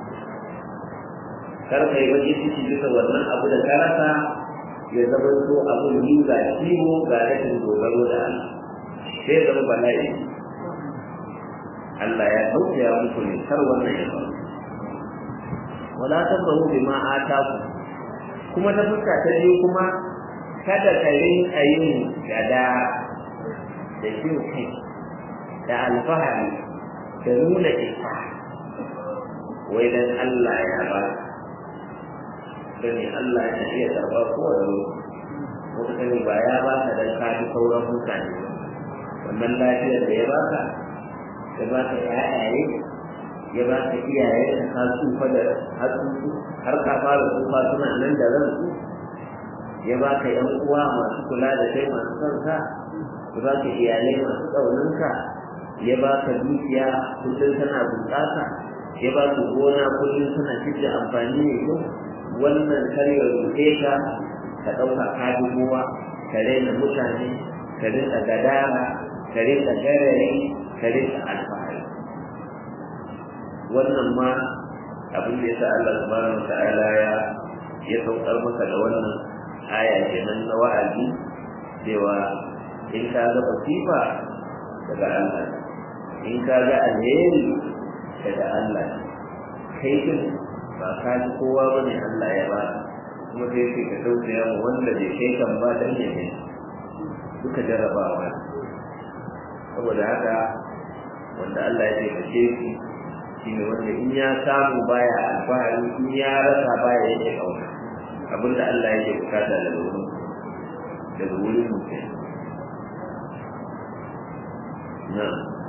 Speaker 1: kar ka yi baki ciki bisa wannan abu da ka rasa ya zama so abun yi ga ciwo ga rashin dogaro da Allah sai zama bala'i Allah ya tausaya muku ne kar wannan ya faru wala tabahu bima ataku kuma ta fuska ta biyu kuma kada ka rinka yin gada da jin kai da alfahari da nuna isa wai dan Allah ya ba sani Allah ya iya karɓa kowane wata sani ba ya ba ka dan ka fi sauran mutane wannan lafiyar da ya baka ya baka ƴaƴaye ya baka iyaye da ka tsufa da hatsusu har ka fara tsufa suna nan da ransu ya baka ƴan uwa masu kula da kai masu son ka ya baka iyalai masu ƙaunanka ya baka dukiya kullum tana bunƙasa ya baka gona kullum tana fitar amfani mai kyau wannan kar ya rufe ka ka ɗauka ka bi kowa ka raina mutane ka rinka gadara ka rinka garare ka rinka alfahari wannan ma abin da yasa Allah subhanahu wata'ala ya ya saukar maka da wannan aya kenan na wa'azi cewa in ka ga fasifa daga Allah in ka ga alheri daga Allah kai din ba ka ji kowa ba ne Allah ya ba kuma sai sai ka tausaya mu wanda bai kai kan ba dan ne ne duka jarabawa saboda haka wanda Allah ya taimake shi shine wanda in ya samu baya alfahari in ya rasa baya yake kauna abinda Allah yake bukata daga wurin daga wurin mutum na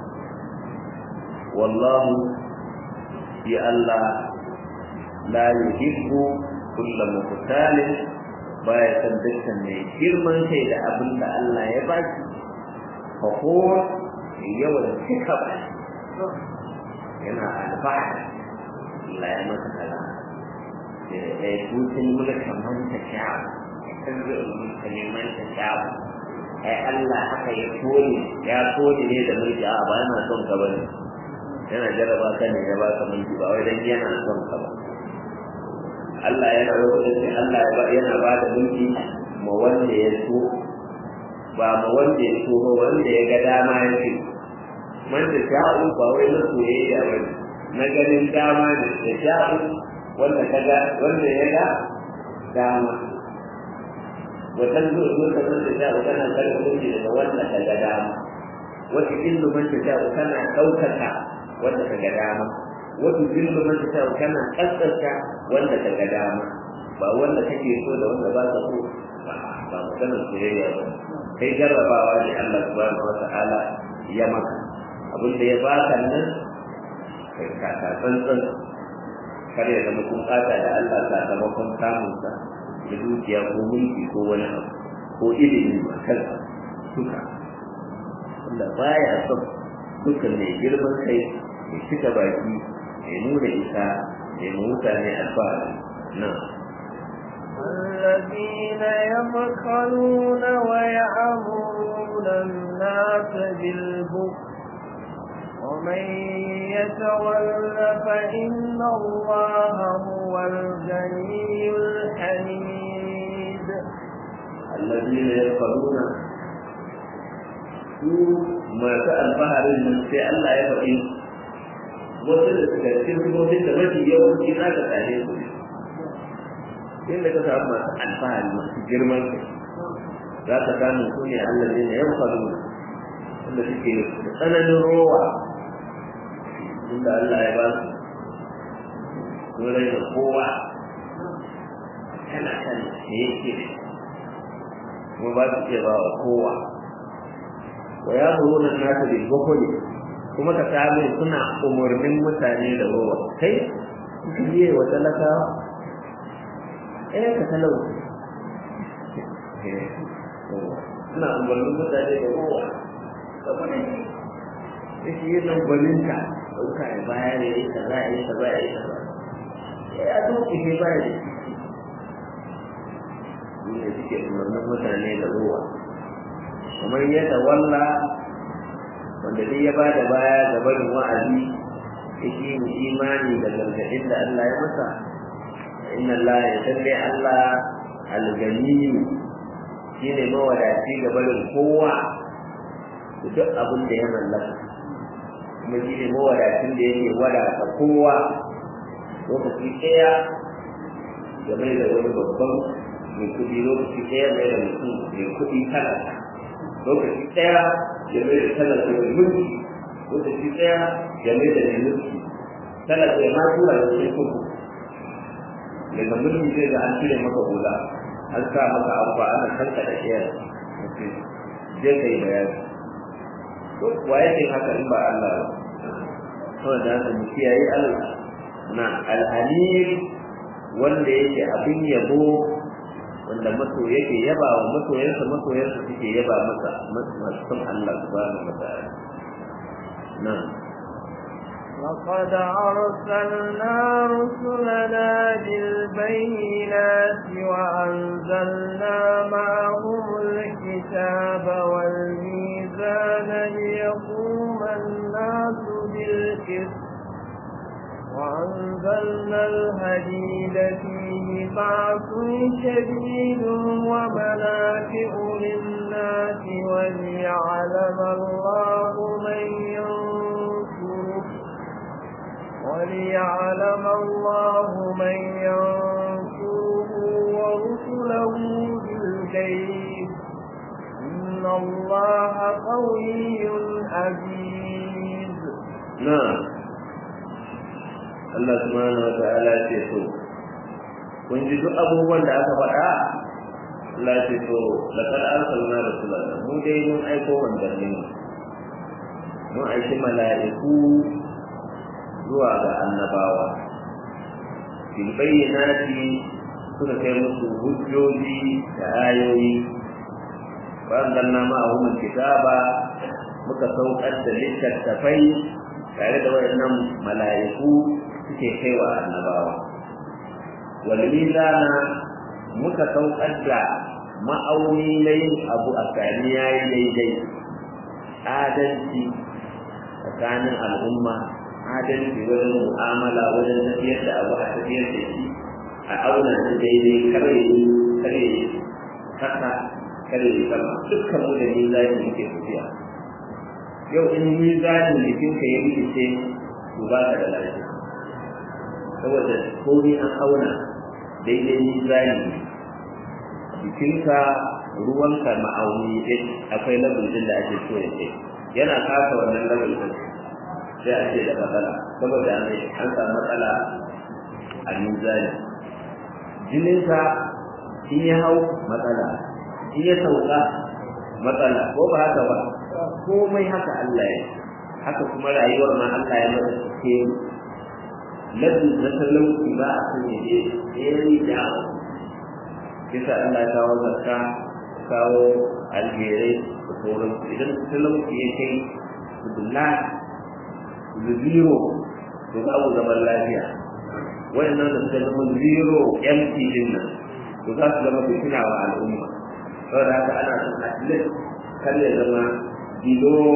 Speaker 1: wallahu ya Allah la yuhibbu kulla muqtalin baya san dukkan mai girman kai da abin da Allah ya ba shi fahuwa yawan cika ba yana alfahari Allah ya masa kala da ya tutun mulkan manta kyawu kan zai mulka neman ta kyawu ai Allah haka ya kone ya kone ne da mulki a ba yana son ka bane yana jarraba ka ne ya baka mulki ba wai dan yana son ka ba Allah yana lokacin Allah yana ba da mulki ma wanda ya so ba ma wanda ya so ba wanda ya ga dama ya ce man da sha'u ba wai na soyayya ba na ganin dama ne da sha'u wanda ka ga wanda ya ga dama watan zuwa zuwa ka man da sha'u kana karɓar mulki daga wanda ka ga dama wata illu man da sha'u kana ɗaukaka wanda ka ga dama wata zillu man ta tawo kana kaskanta wanda ka ga dama ba wanda kake so da wanda ba ka so ba maganar soyayya ba kai jarrabawa ne Allah subhanahu wata'ala ya maka abin da ya baka nan kai ka ka tsantsan kar ya zama kun kata da Allah sakamakon samunsa da dukiya ko mulki ko wani abu ko ilimi ba kansa duka wanda baya son dukkan mai girman kai ya cika baki ya nuna isa ya mutane alfahari na
Speaker 2: الذين يبخلون ويأمرون الناس بالبخل ومن يتول فإن الله هو الغني الحميد
Speaker 1: الذين يبخلون su masu alfaharin nan sai Allah ya faɗi wasu da suka cikin sifofin da mafi yawanci za ka tare su inda ka samu masu alfahari masu girman kai za ka samu su ne Allah ne na yanfaru wanda suke da tsananin rowa inda Allah ya ba su sun rai da kowa kana kan da yake kuma ba su iya ba wa kowa wa ya muruna nasu bil bukhli kuma ka samu suna umurnin mutane da rowa kai biye wa talaka eh ka talau suna umurnin mutane da rowa saboda shi shi yin gwaninka ɗauka ya bayar ya yi kaza ya yi kaza ya yi kaza ya doke shi baya da shi ne suke umarnin mutane da ruwa kamar yadda walla wanda dai ya bada baya ga barin wa'azi yake mu imani da gargaɗin da Allah ya masa inna Allah ya talle Allah algani shine mawadaci ga barin kowa da duk abin da ya mallaka kuma shine mawadacin da yake wadata kowa lokaci ɗaya ya mai da wani babban mai kuɗi lokaci ɗaya mai da mutum mai kuɗi talaka lokaci ɗaya ya mai da talaka mai mulki lokaci ɗaya ya mai da mai mulki talaka ya ma tura da sai kuku daga mulki zai ga an cire maka hula an sa maka abu ana kanka da ɗaya je ka yi bayani wa yake haka in ba Allah ba saboda haka mu kiyaye Allah na alhalim wanda yake abin yabo wanda maso yake yaba wa masoyansa masoyansa suke yaba masa masu son Allah subhanahu wa ta'ala nan
Speaker 2: لقد أرسلنا رسلنا بالبينات وأنزلنا معهم الكتاب والميزان ليقوم الناس بالقسط وأنزلنا الحديد فيه بعث شديد ومنافع للناس وليعلم الله من ينصره وليعلم الله من ينصره ورسله بالغيب إن الله قوي عزيز
Speaker 1: نعم Allah subhanahu wa ta'ala ce so kun ji duk abubuwan da aka faɗa Allah ce to laqad arsalna rasulana mu dai mun aiko manzanni mun aiki mala'iku zuwa ga annabawa bil bayyinati suka kai musu hujjoji da ayoyi وأنزلنا معهم الكتاب muka saukar da littattafai tare da wayannan mala'iku suke kaiwa annabawa wal mizana muka saukar da ma'auni na yin abu a tsani yayi daidai adalci tsakanin al'umma adalci wajen mu'amala wajen tafiyar da abu a tafiyar da shi a auna shi daidai kare kare kasa kare sama dukkan mu da mizani yake tafiya yau in mizanin jikinka ya rikice to ba ka da lafiya saboda komai an auna daidai mizani jikinka ruwanka ma'auni ɗin akwai labul ɗin da ake so ya ce yana kasa wannan labul ɗin sai a ce da matsala saboda an samu matsala a mizani jininka in ya hau matsala in ya sauka matsala ko ba haka ba komai haka Allah ya haka kuma rayuwar ma Allah ya mata ke ladin na talauci ba a san ya je ɗaya da kisa Allah ya kawo zakka kawo algerai da sauran idan talauci ya kai bulla da zero to babu zaman lafiya wayannan da suka zama zero empty din nan to za su zama fitina wa al'umma saboda haka ana son at least kar ya zama below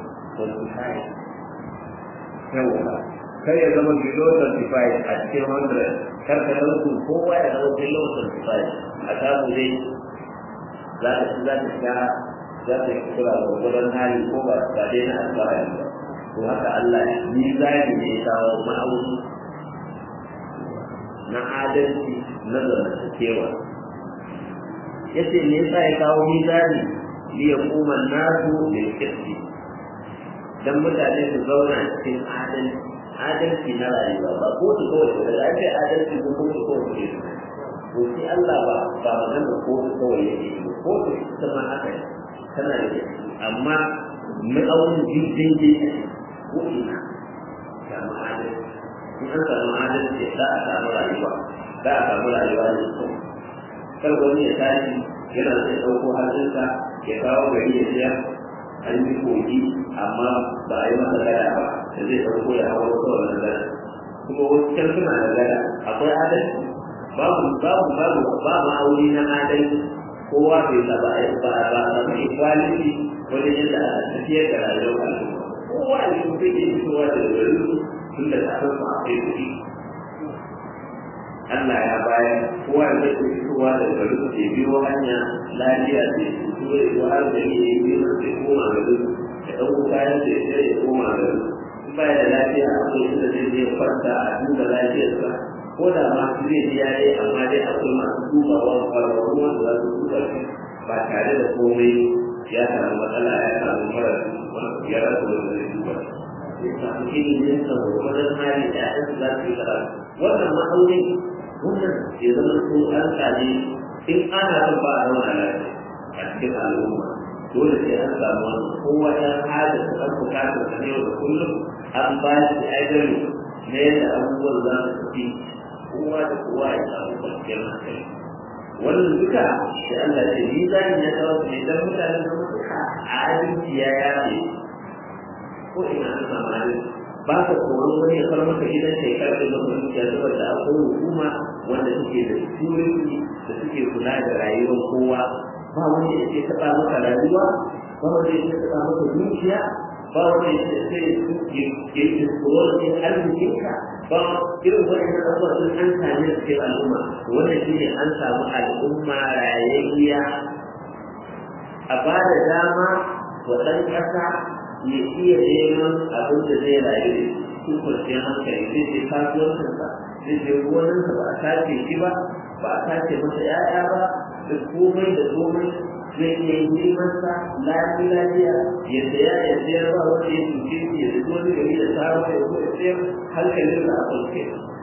Speaker 1: 25 yawa kar ya zama below 25 a cikin 100 kar ka dauku kowa ya zama below 25 a samu dai za ta ci za ta sha za ta yi kura da gudun hali ko ba ba dai na alfahari ba to haka Allah ni zai ne ya kawo ma'auni na adalci na zamantakewa yace me yasa ya kawo mizani li yaquma an-nasu bil qisti dan mutane su zauna cikin adalci adalci na rayuwa ba ko su kawai da lafiya adalci ko ko su kawai ke to shi Allah ba ba magana ko su kawai yake ko su ita ma haka tana da amma ma'aunin jirgin jirgin ko ina samu adalci in an samu adalci za a samu rayuwa za a samu rayuwa ne kyau kar wani ya tashi yana zai ɗauko hannunsa ya kawo gari ya siya an yi kogi amma ba a yi masa gada ba da zai ɗauko ya hawa wasu wannan gada kuma wasu can suna da gada akwai adalci babu babu babu ba ma'auni na adalci kowa bai sa ba ba ba samu equality wajen yadda aka tafiyar da rayuwar al'umma kowa ne kuma zai iya fitowa da gari tun da tsarin ma akwai kuɗi Allah ya bayar kowa da zai fitowa da gari ke biyo hanya lafiya ce su ya zo har da ne ya yi sai koma gari ya ɗauko kayan da ya ya koma gari in baya da lafiya akwai inda zai je kwanta a duba lafiyarsa ko da ma su zai ji yayi amma dai akwai masu dubawa kwararru wanda za su duba shi ba tare da komai ya samu matsala ya samu mara ya rasa wanda zai duba shi ya samu ilimin sa gwargwadon hali da ya za su yi karatu wannan ma'aunin wannan ya zama ko an sami in ana son ba a zauna lafiya a cikin al'umma dole sai an samu wani kowa ya hada da ɗan bukatar sa yau da kullum an ba shi ajali na yadda abubuwan za su tafi kowa da kowa ya samu kwanciyar hankali wannan duka da Allah ce ni za ni ya kawo ne dan mutanen da suka adalci ya yafe ko ina an samu adalci ba ka tsoron wani ya far maka gidan sai karfe maka dukiya saboda akwai hukuma wanda suke da security da suke kula da rayuwar kowa ba wanda ya ce taɓa maka rayuwa ba wanda ya ce taɓa maka dukiya ba wanda ya ce ya yi tsoron yin arzikinka ba irin waɗannan abubuwa sun an same su cikin al'umma wannan shi ne an samu al'umma rayayya a ba da dama wa ɗan ƙasa ya iya neman abin da zai rayu da su kwanciyar hankali zai je kasuwancinsa zai je gonansa ba a sace shi ba ba a sace masa ‘ya'ya ba da komai da komai zai iya yi nemansa lafi lafiya ya saya ya sayar ba wanda ya cuce shi ya zuwa wani gari da samu ya zo ya sayar hankalin da a kwance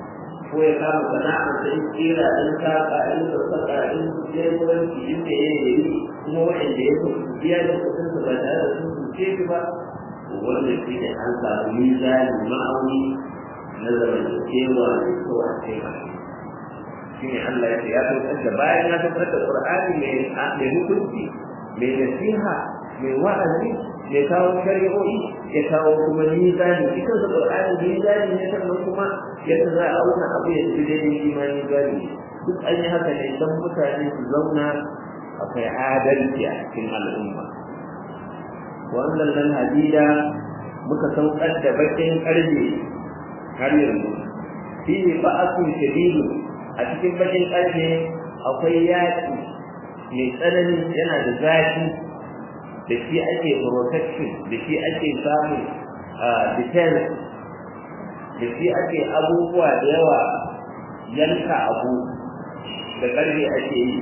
Speaker 1: ko ya kama sana'a ta in kira in saka in sassaka in jegoranci in da ya yi kuma waɗanda ya fi biya da kuɗin su ba tare da sun cuce shi ba wanda shi ne an samu mizani ma'auni na zamantakewa da so a taimaka shi ne Allah ya ce ya saukar da bayan ya saukar da Qur'ani mai hukunci mai nasiha mai wa'azi mai kawo shari'o'i ya kawo kuma mizani shi kansa Qur'ani mizani ne sannan kuma yadda za a auna abu ya ci daidai shi ma mizani duk an yi haka ne don mutane su zauna akwai adalci a cikin al'umma wannan nan hadida muka saukar da bakin karfe har yanzu shi ne ba'asun shadidu a cikin bakin karfe akwai yaƙi mai tsanani yana da zafi da shi ake protection da shi ake samun defense da shi ake abubuwa da yawa yanka abu da ƙarfe ake yi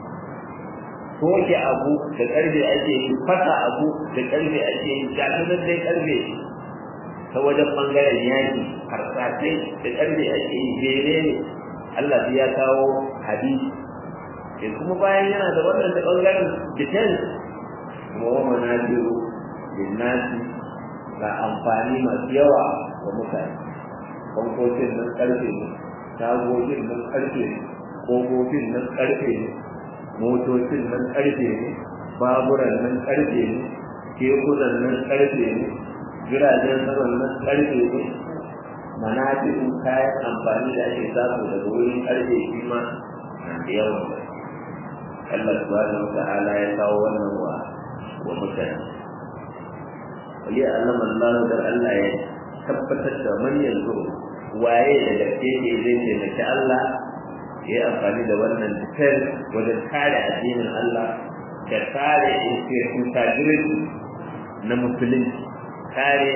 Speaker 1: soke abu da ƙarfe ake yi fasa abu da ƙarfe ake yi jami'an dai ƙarfe ta wajen ɓangaren yaƙi harsasai da ƙarfe ake yi jere ne Allah ya kawo hadisi sai kuma bayan yana da wannan da ɓangaren defense kuma wa manajiru linnasi ga amfani masu yawa ga mutane bankocin nan ƙarfe ne tagogin nan ƙarfe ne ƙofofin nan ƙarfe ne motocin nan ƙarfe ne baburan nan ƙarfe ne kekunan nan ƙarfe ne jiragen saman nan ƙarfe ne manajin kayan amfani da ake samu daga wurin ƙarfe shi ma na da yawan Allah subhanahu wa ta'ala ya kawo wannan wa wa mutane wali allama Allah da Allah ya tabbatar da man yanzu waye da gaske ne zai taimaki Allah ya yi amfani da wannan defense wajen kare addinin Allah da kare integrity na musulunci kare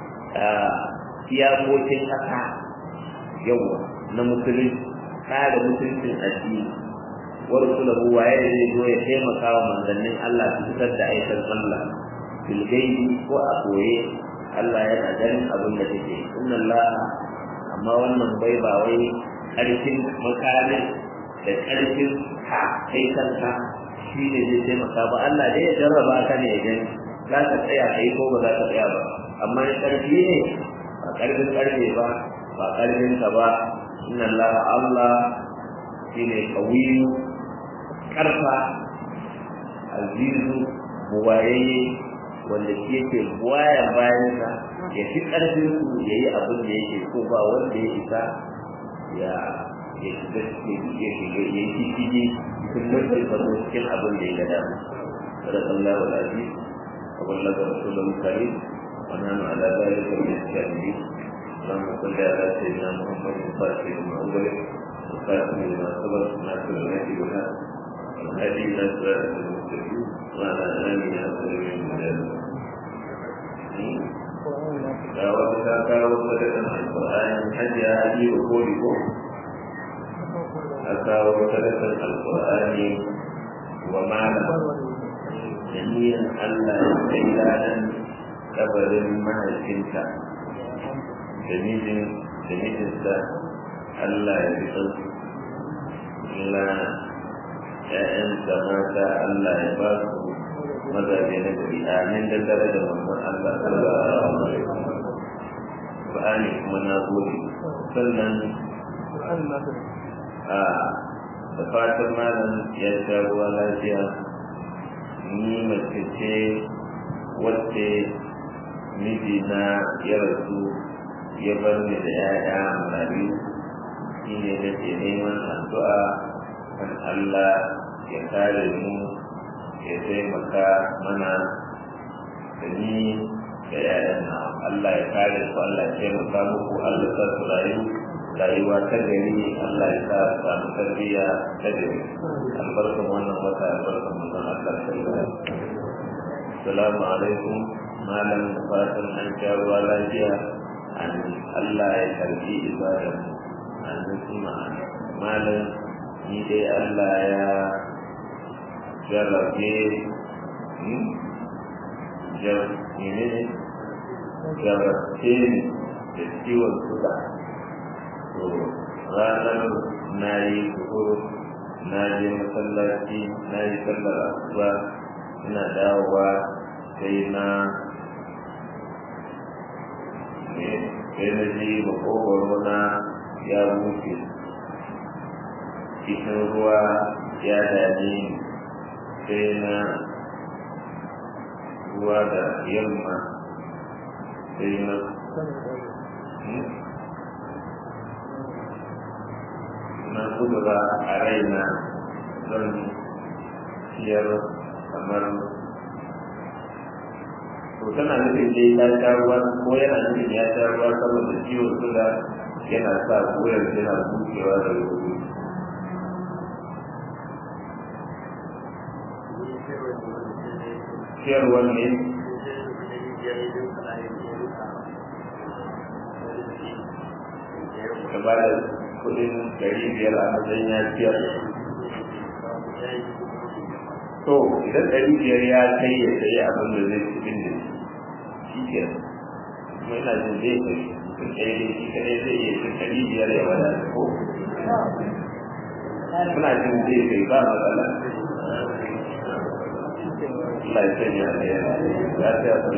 Speaker 1: iyakokin ƙasa yawa na musulunci kare mutuncin addini wa rasulahu waye da zai zo ya taimaka wa manzannin Allah su fitar da aikin Allah bil gaibi ko a koye Allah yana ganin abin da take inna Allah amma wannan bai ba wai ƙarfin makamin da ƙarfin ka kai kanka shi ne zai taimaka ba Allah dai ya jarraba ka ne ya gani za ka tsaya kai ko ba za ka tsaya ba amma in ƙarfi ne ba ƙarfin ƙarfe ba ba ƙarfin ka ba inna Allah Allah shine qawiyu karfa azizu buwaye wanda shi yake buwaya bayansa ya fi ƙarfin su ya yi abin da yake so ba wanda ya isa ya ya shiga ya shiga ya yi shige cikin mulkin sa ko cikin abin da ya ga dama sadaka Allah wal aziz wa ballaga rasulul karim wa nanu ala dhalika min ash-shahidin اللهم صل على سيدنا محمد الفاتح لما أغلق والخاتم لما سبق ناصر الهدي والهدي والهدي إلى صراط المستقيم وعلى آله وصحبه وسلم ga wata ta kawo sadakan alƙur'ani hajiya hadi wa koli ko a kawo sadakan alƙur'ani wa mala da niyan Allah ya kai ladan kabarin mahaifinta da mijin da mijinsa Allah ya fi sauki Allah ‘ya'yansa mata Allah ya ba su mazaje na gari amin da dare da mamman Allah sallallahu alaihi wasallam Qur'ani kuma na gode sannan a da fatan malam ya sha ruwa lafiya ni mace ce wacce mijina ya rasu ya bar ni da ‘ya'ya marayu shi ne da ke neman addu'a kan Allah ya kare mu ya taimaka mana da ni da ‘ya'yan na Allah ya kare ku Allah ya taimaka muku Allah sa su rayu rayuwa ta gari Allah ya sa su samu tarbiyya ta gari albarkan wannan wata albarkan manzon Allah sallallahu alaihi Assalamu alaikum malam fatan an sha ruwa lafiya Allah ya karbi ibadar an kuma malam ni dai Allah ya jarrabe ne jarrabe ni da ciwon suga to ranar na yi zuhur na je masallaci na yi sallar asuba ina dawowa sai na sai na ji makogwaro na ya buke cikin ruwa ya dame sai na ruwa da yamma sai na na kudura a raina don ciyar kamar to tana nufin dai ta sha ruwa ko yana nufin ya sha ruwa saboda ciwon suga yana sa koyar yana bukewa da wuri ciyarwar ne ka ba da kudin dari biyar a matsayin ya ciyar to idan dari biyar ya kai ya sayi abin da zai ci din da shi ke kuma ina jin zai kai mutum ɗaya dai shi kaɗai zai iya cin dari biyar ya wadata ko muna jin zai kai ba matsala Allah ya sanya da ya